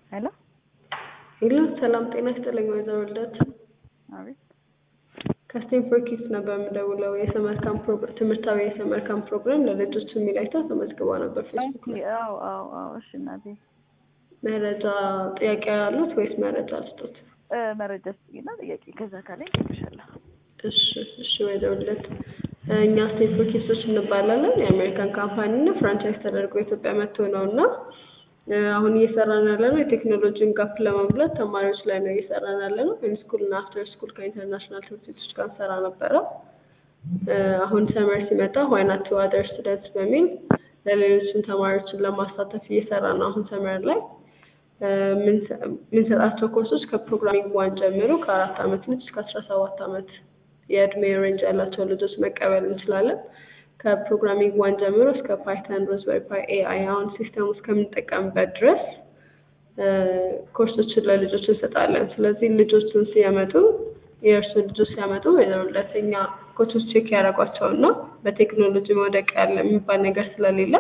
ሄሎ ሄሎ ሰላም ጤና ይስጥልኝ ወይዘሮ ልደት አቤት ከስቴንፎርድ ኪድስ ነበር የምደውለው የሰመር ካምፕ ፕሮግራም ትምህርታዊ የሰመር ካምፕ ፕሮግራም ለልጆች የሚል አይታ ተመዝግባ ነበር ፌስቡክ ላይ አዎ አዎ አዎ እሺ እናቴ መረጃ ጥያቄ ያሉት ወይስ መረጃ ልስጦት እ መረጃ ስጥኝና ጥያቄ ከዛ ካለኝ እጠይቅሻለሁ እሺ እሺ ወይዘሮ ልደት እኛ ስቴንፎርድ ኪድሶች እንባላለን የአሜሪካን ካምፓኒ እና ፍራንቻይዝ ተደርጎ ኢትዮጵያ መጥቶ ነው እና አሁን እየሰራን ያለ ነው የቴክኖሎጂን ጋፕ ለመሙላት ተማሪዎች ላይ ነው እየሰራን ያለ ነው ኢን ስኩል እና አፍተር ስኩል ከኢንተርናሽናል ትምህርት ቤቶች ጋር እንሰራ ነበረ አሁን ሰመር ሲመጣ ዋይ ናት ቱ አዘር ስቱደንትስ በሚል ለሌሎችን ተማሪዎችን ለማሳተፍ እየሰራ ነው አሁን ሰመር ላይ የምንሰጣቸው ኮርሶች ከፕሮግራሚንግ ዋን ጀምሮ ከአራት አመት ልጅ እስከ አስራ ሰባት አመት የእድሜ ሬንጅ ያላቸው ልጆች መቀበል እንችላለን ከፕሮግራሚንግ ዋን ጀምሮ እስከ ፓይተን ሮዝበሪ ፓይ ኤአይ አሁን ሲስተም እስከምንጠቀምበት ድረስ ኮርሶችን ለልጆች እንሰጣለን ስለዚህ ልጆችን ሲያመጡ የእርሱ ልጆች ሲያመጡ ሁለተኛ ኮቾች ቼክ ያደረጓቸውና በቴክኖሎጂ መውደቅ ያለ የሚባል ነገር ስለሌለ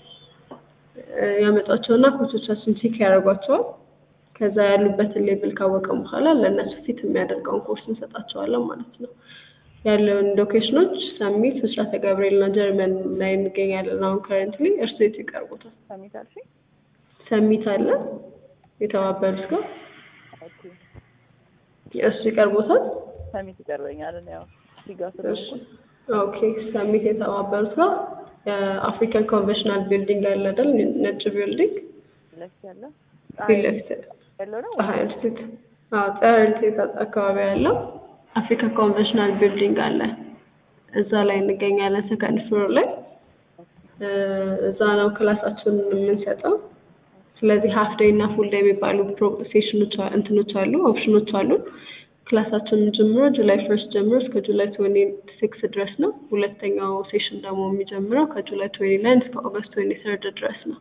ያመጧቸውና ኮቾቻችን ቼክ ያደርጓቸዋል ከዛ ያሉበትን ሌቭል ካወቀም በኋላ ለእነሱ ፊት የሚያደርገውን ኮርስ እንሰጣቸዋለን ማለት ነው ያለውን ሎኬሽኖች ሰሚት ምስራተ ገብርኤል እና ጀርመን ላይ እንገኛለን አሁን ከረንትሊ እርሱ የቱ ይቀርቦታል ሰሚት አልሽኝ ሰሚት አለ የተባበሩት ጋር ኦኬ እሱ ይቀርቦታል ሰሚት ይቀርበኛል እኔ ያው ሲጋ እሺ ስለሆንኩ ኦኬ ሰሚት የተባበሩት ጋር የአፍሪካን ኮንቬንሽናል ቢልዲንግ አለ አይደል ነጭ ቢልዲንግ ለፊት ያለ ፊት ለፊት ያለው ነው ፀሐይ ስቴት አዎ ፀሐይ ስቴት አካባቢ ያለው አፍሪካ ኮንቬንሽናል ቢልዲንግ አለ እዛ ላይ እንገኛለን ሰከንድ ፍሎር ላይ እዛ ነው ክላሳችንን የምንሰጠው ስለዚህ ሀፍ ዴይ እና ፉል ዴይ የሚባሉ ሴሽኖች እንትኖች አሉ ኦፕሽኖች አሉ ክላሳችንን ጀምሮ ጁላይ ፈርስት ጀምሮ እስከ ጁላይ ትዌንቲ ሲክስ ድረስ ነው ሁለተኛው ሴሽን ደግሞ የሚጀምረው ከጁላይ ትዌንቲ ናይን እስከ ኦገስት ትዌንቲ ሰርድ ድረስ ነው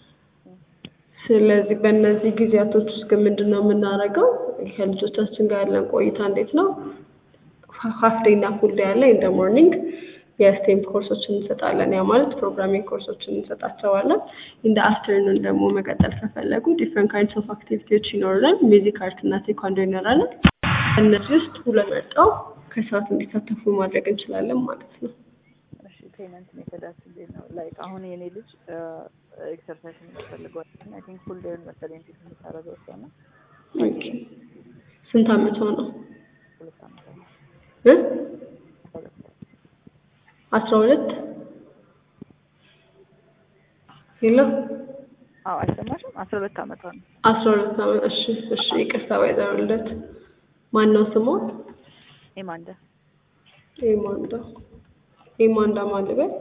ስለዚህ በእነዚህ ጊዜያቶች ውስጥ ግን ምንድን ነው የምናደርገው ከልጆቻችን ጋር ያለን ቆይታ እንዴት ነው ሀፍ ዴይ እና ፉል ዴይ አለ ኢን ደ ሞርኒንግ የስቴም ኮርሶችን እንሰጣለን ያ ማለት ፕሮግራሚንግ ኮርሶችን እንሰጣቸዋለን ኢን ደ አፍተርኑን ደግሞ መቀጠል ከፈለጉ ዲፍረንት ካይንድስ ኦፍ አክቲቪቲዎች ይኖሩናል ሚዚክ አርት እና ቴኳንዶ ይኖራለን እነዚህ ውስጥ ሁለት መርጠው ከሰዓት እንዲሳተፉ ማድረግ እንችላለን ማለት ነው እሺ ፔመንት ሜተዳችሁ እንዴት ነው ላይክ አሁን የኔ ልጅ ኤክሰርሳይዝ የሚፈልገው አይ ቲንክ ፉል ዴይን መሰለኝ ፊት የምታደርገው እሷ እና ኦኬ ስንት አመቷ ነው ሁለት አመት ነው እ አስራ ሁለት ሄሎ አዎ አይሰማሽም አስራ ሁለት አመቷ ነው አስራ ሁለት አመት እሺ እሺ ይቅርታ ወይዘሮ ልደት ማን ነው ስሟ ኤማንዳ ኤማንዳ ኤማንዳ ማን ልበል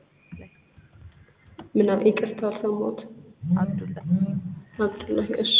ምን ይቅርታ አልሰማሁትም አብዱላ አብዱላሂ እሺ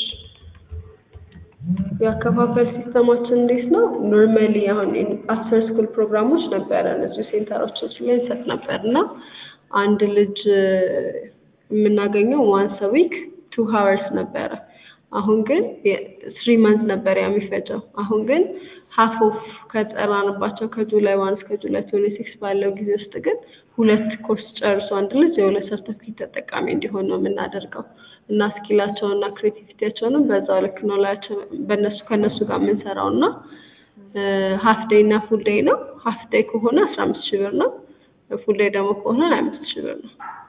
የአከፋፈል ሲስተማችን እንዴት ነው ኖርማሊ አሁን አፍተር ስኩል ፕሮግራሞች ነበረ እነዚህ ሴንተሮች ላይ እንሰጥ ነበር እና አንድ ልጅ የምናገኘው ዋንስ ዊክ ቱ ሀወርስ ነበረ አሁን ግን ስሪ መንት ነበር ያ የሚፈጀው አሁን ግን ሀፍ ኦፍ ከጠራንባቸው ከጁላይ ዋን እስከ ጁላይ ትዌንቲ ሲክስ ባለው ጊዜ ውስጥ ግን ሁለት ኮርስ ጨርሶ አንድ ልጅ የሁለት ሰርተፊኬት ተጠቃሚ እንዲሆን ነው የምናደርገው እና ስኪላቸውን እና ክሬቲቪቲያቸውንም በዛው ልክ ነው ላያቸው በእነሱ ከእነሱ ጋር የምንሰራው እና ሀፍ ዴይ እና ፉል ዴይ ነው ሀፍ ዴይ ከሆነ አስራ አምስት ሺህ ብር ነው ፉል ዴይ ደግሞ ከሆነ ሀያ አምስት ሺህ ብር ነው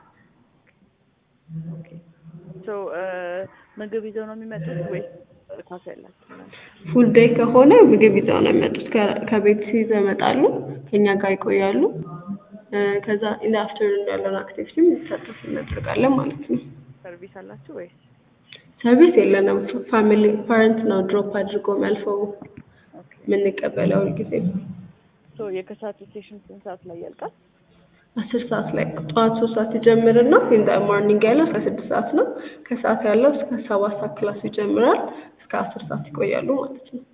ሶ ምግብ ይዘው ነው የሚመጡት ወይስ ካፌ ያላቸው ምናምን? ፉል ዴይ ከሆነ ምግብ ይዘው ነው የሚመጡት ከ- ከቤት ይዘው ይመጣሉ ከኛ ጋር ይቆያሉ እ ከዛ ኢን አፍተርኑን ያለውን አክቲቪቲ እንዲሳተፉ እናደርጋለን ማለት ነው ሰርቪስ አላችሁ ወይስ ሰርቪስ የለንም ፋሚሊ ፓረንት ነው ድሮፕ አድርጎ የሚያልፈው ኦኬ የምንቀበለው ሁልጊዜ ሶ የከሰዓቱ ሴሽን ስንት ሰዓት ላይ ያልቃል? አስር ሰዓት ላይ ጠዋት ሶስት ሰዓት ይጀምርና ኢን ደ ሞርኒንግ ያለው እስከ ስድስት ሰዓት ነው ከሰዓት ያለው እስከ ሰባት ሰዓት ክላሱ ይጀምራል እስከ አስር ሰዓት ይቆያሉ ማለት ነው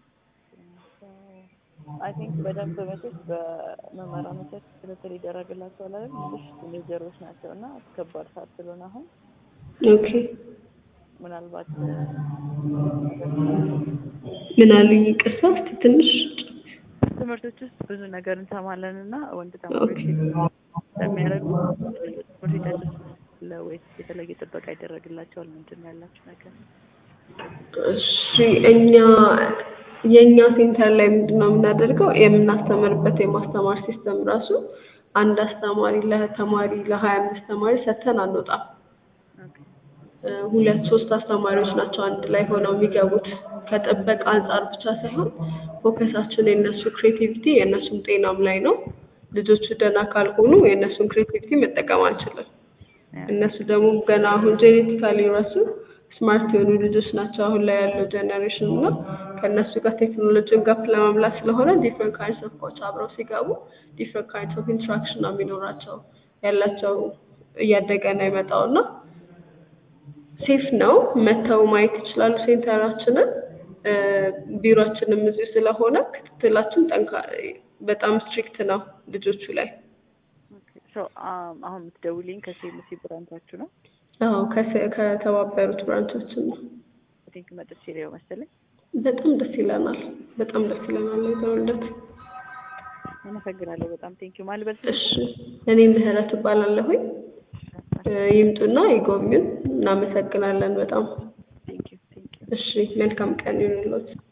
አይ ቲንክ በደንብ መቼስ በመምህራኖቻችን ክትትል ይደረግላቸዋል አይደል? ትንሽ ቲኔጀሮች ናቸው እና ከባድ ሰዓት ስለሆነ አሁን ኦኬ ምናልባት ምን አሉኝ ይቅርታ እስኪ ትንሽ ትምህርቶች ውስጥ ብዙ ነገር እንሰማለን እና ወንድ ተማሪዎች ስለሚያደርጉ ትምህርት ቤታቸው ወይስ የተለየ ጥበቃ ይደረግላቸዋል? ምንድን ነው ያላችሁ ነገር? እሺ እኛ የእኛ ሴንተር ላይ ምንድን ነው የምናደርገው የምናስተምርበት የማስተማር ሲስተም ራሱ አንድ አስተማሪ ለተማሪ ለሀያ አምስት ተማሪ ሰጥተን አንወጣም። ኦኬ እ ሁለት ሶስት አስተማሪዎች ናቸው አንድ ላይ ሆነው የሚገቡት ከጥበቃ አንጻር ብቻ ሳይሆን ፎከሳችን የእነሱ ክሬቲቪቲ የእነሱም ጤናም ላይ ነው። ልጆቹ ደህና ካልሆኑ የእነሱን ክሬቲቪቲ መጠቀም አንችልም። እነሱ ደግሞ ገና አሁን ጄኔቲካሊ ራሱ ስማርት የሆኑ ልጆች ናቸው አሁን ላይ ያለው ጀኔሬሽን እና ከእነሱ ጋር ቴክኖሎጂን ጋፕ ለመምላት ስለሆነ ዲፍረንት ካይንድስ ኦፍ ኮች አብረው ሲገቡ ዲፍረንት ካይንድስ ኦፍ ኢንትራክሽን ነው የሚኖራቸው ያላቸው እያደገ ነው የመጣው እና ሴፍ ነው መጥተው ማየት ይችላሉ ሴንተራችንን እ ቢሮአችንም እዚሁ ስለሆነ ክትትላችን ጠንካ በጣም ስትሪክት ነው ልጆቹ ላይ ኦኬ ሶ አሁን የምትደውልኝ ከሴምሲ ብራንቻችሁ ነው? አዎ ከሰ- ከተባበሩት ብራንቾችን ነው አይ ቲንክ መጥቼ ሊሆን መሰለኝ። በጣም ደስ ይለናል በጣም ደስ ይለናል የተወልደት አመሰግናለሁ በጣም ቴንኪዩ ማልበል እሺ እኔ ምህረት እባላለሁኝ እ ይምጡና ይጎብኙን እናመሰግናለን በጣም ቴንኪዩ ቴንኪዩ እሺ መልካም ቀን ይሁንልዎት